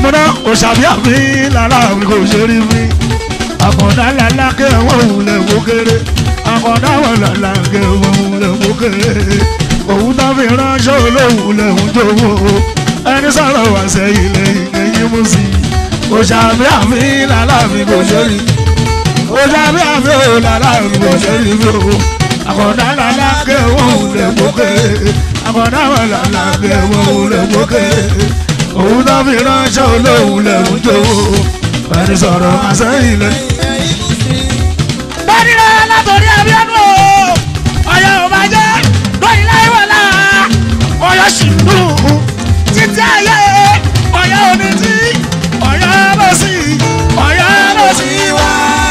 mẹ́múná òṣàbí àmì lára mi kò ṣe rí mi àkàndá lálá kẹ́ wọ́n wulẹ̀ wó kéré àkàndá wọn lálá kẹ́ wọ́n wulẹ̀ wó kéré òun tó fi ránṣẹ́ olóhùn lẹ́hùn jówó ẹni sọ̀rọ̀ wá sẹ́yìn lẹ́yìn lẹ́yìn mú sí i òṣàbí àmì lára mi kò ṣe rí òṣàbí àmì lára mi kò ṣe rí mi o àkàndá lálá kẹ́ wọ́n wulẹ̀ wó kéré àkàndá wọn lálá kẹ́ wọ́n wulẹ̀ wó kéré òun tó fi ránṣẹ́ olóhùn lẹ́hùn jówó ẹni sọ̀rọ̀ wá sẹ́yìn lẹ́yìn. Bọ́dìrẹ́ látòrí Abíọ́dún o. Ọ̀yọ́ ò máa jẹ́ lóyìn láyé wọ̀lá. Ọ̀yọ́ sì ń dùn títí ayé. Ọ̀yọ́ òní tí Ọ̀yọ́ lọ sí Ọ̀yọ́ lọ sí wá.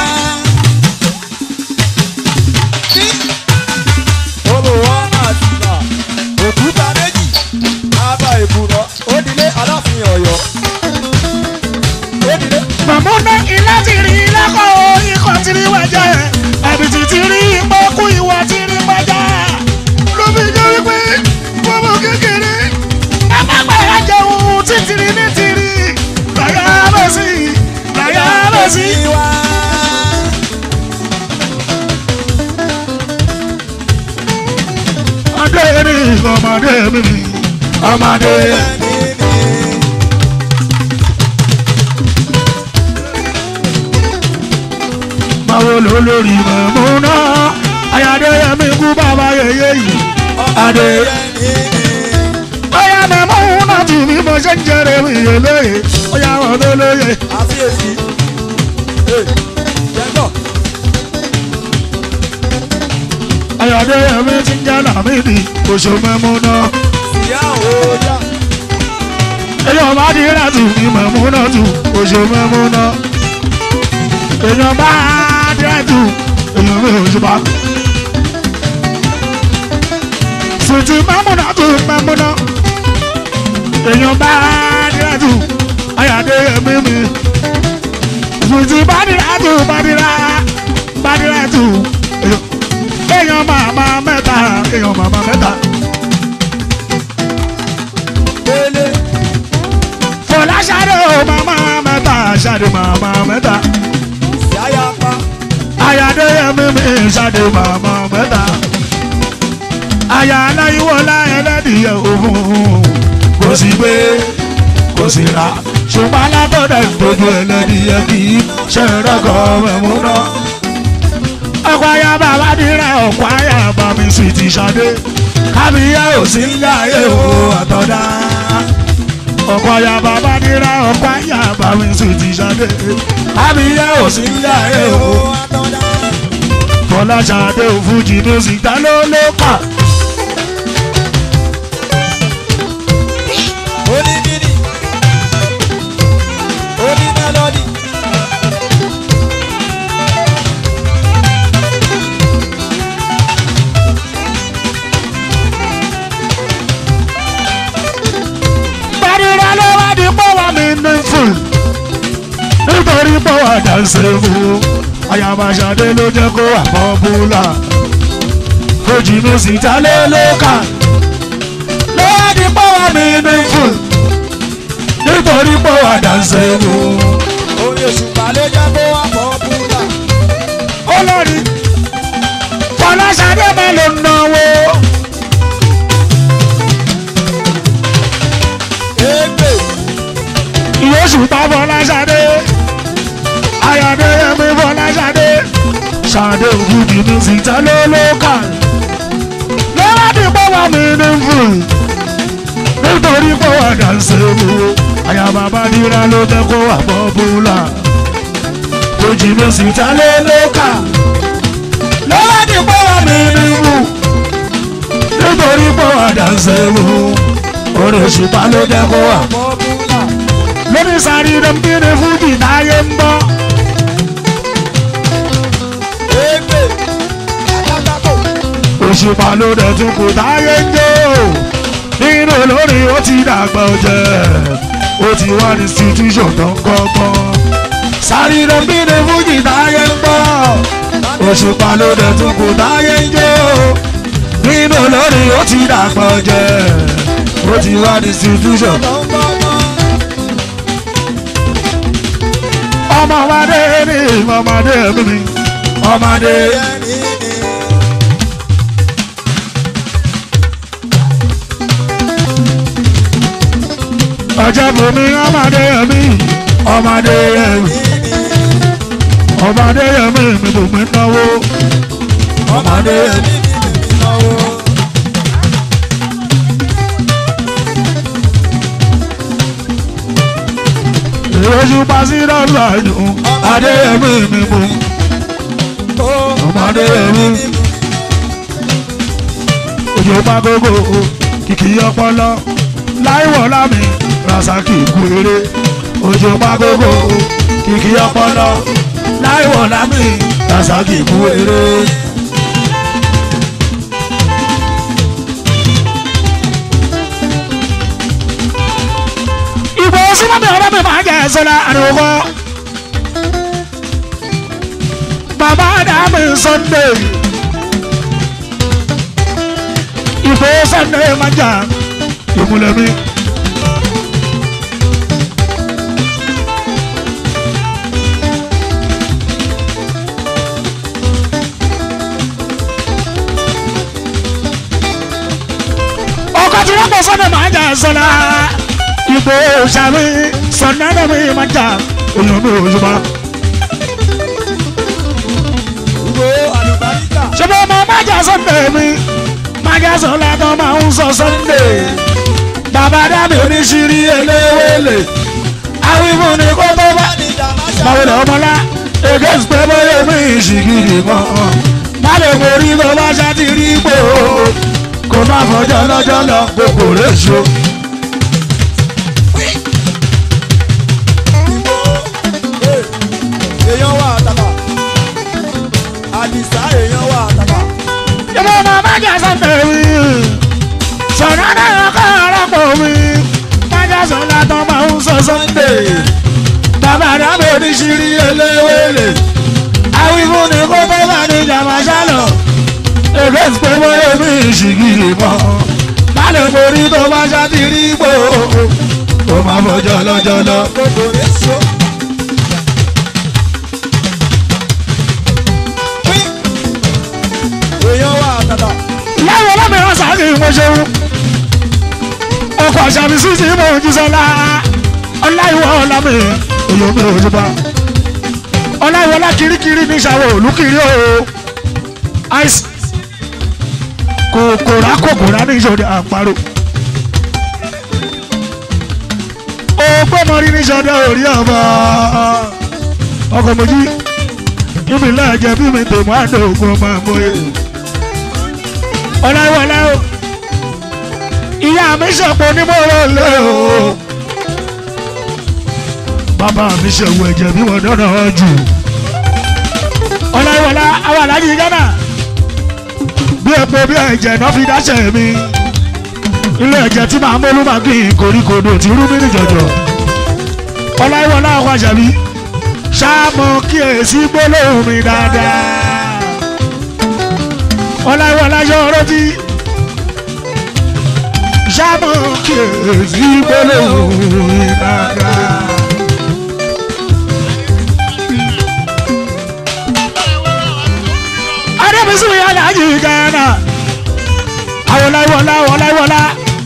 olùwọ́ àti ìgbà òkúta méjì abà ìbùnà òdìlé aláàfin ọ̀yọ́ òdìlé Màmúná ilé ti rí lọ́kọ̀ ikọ̀ ti rí wájà. Ẹ̀bìtì ti rí ìpọ́kú ìwà ti rí wájà. Ló fi jẹ́ wípé gbogbo kékeré. Ẹ má gbàgbé jẹun títìrí ní tìrí. Láyà lọ sí láyà lọ sí. wá. adé ní ọmọdé mi ọmọdé máa wo ló lórí mọ̀mọ́ná ayáde yẹmi kú bàbá yẹyẹ yìí adé bóyá mọ̀mọ́ná tì mí mo ṣe ń jẹrẹ mi yẹ lóye bóyá wọn tó lóye àfiyèsí jẹ́gbọ́ ayáde yẹmi ti ń jẹ́ làmídì oṣù mọ̀mọ́ná ìyá òòjà èèyàn bá di rà tù mí mọ̀mọ́ná tù oṣù mọ̀mọ́ná èèyàn bá di rà tù èèyàn mi ò ṣùpá. sùtì mọ̀mọ́ná tù mọ̀mọ́ná èèyàn bá di rà tù ayáde yẹmi mi sùtì bá di rà tù bá di rà bá di rà tù èèyàn màmá mẹ́ta èèyàn màmá mẹ́ta. délé fọlá ṣáde o màmá mẹ́ta ṣáde màmá mẹ́ta ìyáyá pa ayáde yẹmi mi ṣáde màmá mẹ́ta aya aláyíwọlá ẹlẹ́dìyẹ òfun kò sí gbé kò sí ra ṣùgbọ́n alábọ̀dẹ̀ dojú ẹlẹ́dìyẹ kì í ṣe rẹ́kọ̀ mẹ́múná ọkọ̀ aya bàbá dira ọkọ̀ aya bàmí sì ti ṣadé kábíyá ò sí ń yáyé o àtọ̀dá ọkọ̀ aya bàbá dira ọkọ̀ aya bàmí sì ti ṣadé kábíyá ò sí ń yáyé o fọláṣadé òfújì ló sì dá ló ló kà onímìnì onímẹ́lọ́dì gbàdúrà ló wá di pọ́wọ́ mi ní fún nítorí pọ́wọ́ dànsẹ́ fún ayabaṣadé ló jẹ́ kó wà pọ́pùlà fújì ló sì dá ló ló kà ló wá di pọ́wọ́ mi ní fún nítorí pọ́wọ́ dànsẹ́ fún. orí òṣùpá ló jẹ́ kó wá pọ̀ búlà olórí fọláṣadé máa ló náwó égbè ìyóṣù pa fọláṣadé ayọ̀dé yẹmi fọláṣadé ṣàdé ògùdì ní síta ló lókà lọ́wọ́dì pọ́wọ́ mi ní fún nítorí pọ́wọ́ dànsẹ́ wo àyàbá bá nira ló jẹ́ kó wà pọ́pùlà òjì ní síta ló lókà lọ́wọ́dì pọ́wọ́ mi ní fún nítorí pọ́wọ́ dànsẹ́ wo orí òṣùpá ló jẹ́ kó wà pọ̀ búlà lórí sáré dẹ́mbìrì fújì táyé ń bọ́. égbè alátakò òṣùpá ló dẹ̀ tún kò táyé ń jó. nínú olórí ó ti dàgbà ọ̀jẹ̀ ó ti wá ní institution tó ń kọ́gbọ́n. sáré dẹ́mbìrì fújì táyé ń bọ́. òṣùpá ló dẹ̀ tún kò táyé ń jó. nínú olórí ó ti dàgbà ọ̀jẹ̀ ó ti wá ní institution. tó ń bọ́ mọ́ ọmọ ọmọdé ní ọmọdé mi ọmọdé. ẹni ni. ọjọ́ bùnmi ọmọdé mi ọmọdé mi ọmọdé mi mi bùnmi náwó ọmọdé ẹni ni mímí náwó. ìrẹsì pàṣẹ lọ́la yòó adé mi mi bù Ó ọmọdé mi òjò bá gbogbo kìkì ọpọlọ láìwọ̀ lámì rasaki kú eré òjò bá gbogbo kìkì ọpọlọ láìwọ̀ lámì rasaki kú eré. ìbò sínábì ọ̀rọ̀ mi máa jẹ́ sọ́lá àdúgbò. bàbá dàmí sunday ìbò sunday máa jà ìmúlẹ̀ mi. ọkọ̀ tí wọ́n pọ̀ sunday máa jà sọ́lá ìbò sàmì sunday mi máa jà èèyàn mi ò ṣùgbọ́n. Ìgbò àlùbáríkà. ṣùgbọ́n ọmọ májà sunday mi májà sọlá tó máa ń sọ sunday bàbá dábì oníṣirí eléwélé àwìfún ni kó tó bá Ní Dàmáṣà. báwo lè ọmọlá against pé bóyá mi ìṣìgìrì kan má lè borí tó bá ṣáàtì rí ipò kó má fọjọ́ lọ́jọ́ lọ gbogbo rẹ̀ ṣo. Ìgbò. Ee, Èèyàn wà àtàbà. Àdìsá èèyàn wà àtàbà. ṣùgbọ́n ọmọ májà sunday mi sọ̀rọ̀ náà kọ́ ọ̀rọ̀ pọ̀ mi májà sọlá tó máa ń sọ sunday. bàbá dábò ní ṣírí eléwélé àwífún ni kó tó bá ní jàmbá ṣálọ èké pé bóyá mi ìṣìgìrì mọ má lè borí tó bá ṣàtìrí ipò ó máa fọjọ́ lọ́jọ́ lọ. Gbogbo rẹ̀ so. Pín. Èèyàn wà àtàbà. láwọn ọlọ́mìíràn sáàkì mo ṣeun ọkọ̀ àṣàmì sí ti mọ̀ ojú sọ́lá ọláìwọ̀ ọlámì èyí omi òjò bá ọláìwọ̀ ọlá kirikiri ní ìṣàwọ̀ olùkiri o ice kòkòrà kòkòrà ní ìṣòro àparò ògbómọrí ní ìṣòro orí ọba ọkọ̀ mojí ibi lẹ́ẹ̀jẹ̀ bí mi tèmọ́ àdó ògùn ọmọ àmọ́yé ọláwọlá o ìyá mi ṣọ̀pọ̀ onímọ̀ràn lé o bàbá mi ṣẹ̀wù ẹ̀jẹ̀ bí wọ́n dáná jù ọláwọlá àwọn alájí gánà bí epo bí ẹ̀jẹ̀ náà fi dáṣẹ̀ mi ilé ẹ̀jẹ̀ tí màá mọ́lú máa kí n koríkodò tí rú mi níjọ̀jọ̀ ọláwọlá àwọn àṣàbí ṣáàmù kíyèsí gbólóhùn mi dáadáa ọláwọlá yọ ọ̀rọ̀ tí ṣáàmù kíyèsí gbólóhùn mi dáadáa. adébísí mi yàrá yìí gánà àwọn ọláwọlá ọláwọlá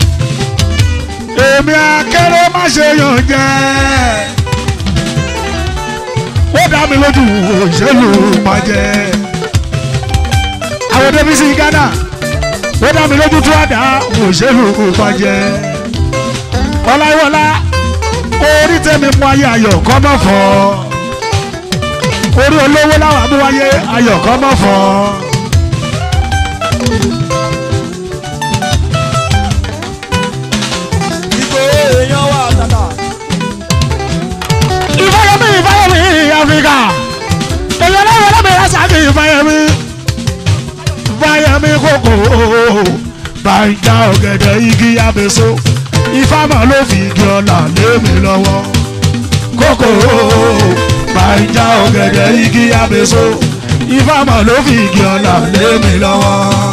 èmi akéré má ṣe yàn jẹ ó dá mi lójú òṣèlú pàjẹ àwọn débísí gánà ó dá mi lójú tó àdá òṣèlú pàjẹ ọláwọlá orí tẹ̀mí mú ayé ayọ̀ kọ́ mọ́ fọ́ orí olówó láwọn abúwáyé ayọ̀ kọ́ mọ́ fọ́. Ìgbò èèyàn wà àtàbà. ìfọyọmí ìfọyọmí áfíríkà èyàn náà wọlé mi lásàkì ìfọyọmí ìfọyọmí kòkó bàjá ọ̀gẹ̀dẹ̀ igi abèso ìfàmọ́ ló fi igi ọ̀là lé mi lọ́wọ́ kòkó bàjá ọ̀gẹ̀dẹ̀ igi abèso ìfàmọ́ ló fi igi ọ̀là lé mi lọ́wọ́.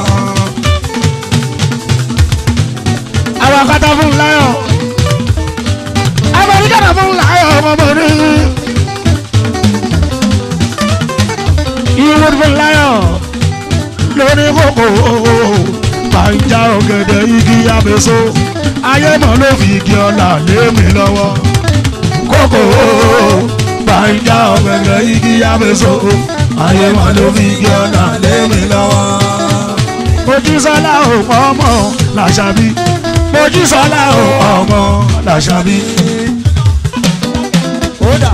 àwọn akátá fún láyọ̀ amẹ́ríkà náà fún láyọ̀ ọmọbìnrin beautiful lion lórí kòkó bàjá ọ̀gẹ̀dẹ̀ igi abèso ayé mọ̀ ló fi igi ọ̀la lé mi lọ́wọ́ kòkó bàjá ọ̀gẹ̀dẹ̀ igi abèso ayé mọ̀ ló fi igi ọ̀la lé mi lọ́wọ́. Mojísọ́lá ò ọmọ làṣàbí Mojísọ́lá ò ọmọ làṣàbí. kódà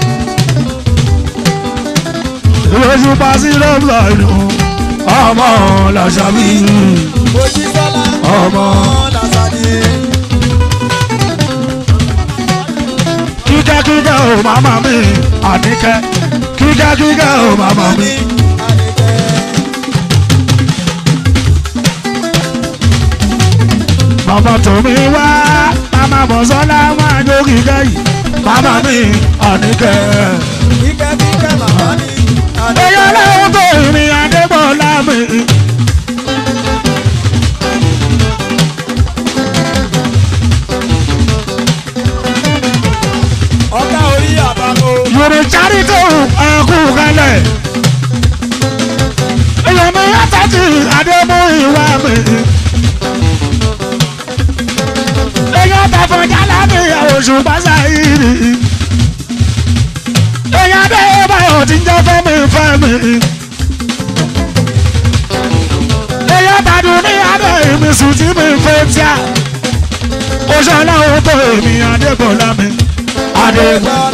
lójú pàṣẹ lọ́gbà inú ọmọ làṣàbí Mojísọ́lá ọmọ. Lásàdé. kíkẹ́ kíkẹ́ ò màmá mi àníkẹ́ kíkẹ́ kíkẹ́ ò màmá mi. bàbá tòmí wá màmá bọ̀sọ́lá máa jó kíkẹ́ yìí màmá mi àníkẹ́. Kíkẹ́ kíkẹ́ màmá ní. èyí ọlọ́run tó ìrìn adébọ̀lá mi. Ọ̀gá orí àbámo. yorùbá charity ẹ̀kú kalẹ̀. èèyàn mi àtàtì àdébò ìwà mi. èèyàn tàfọ̀ jálá mi oṣù pàṣẹ ìrì. èèyàn dé báyọ̀ tí ń jẹ́ fẹ́mi fẹ́mi. èèyàn tàdùn ní adé ìmísùn tí mi fẹ́ tíà. oṣù ọlọ́run tó èmi àdébọ̀lá mi. àdébọ̀lá.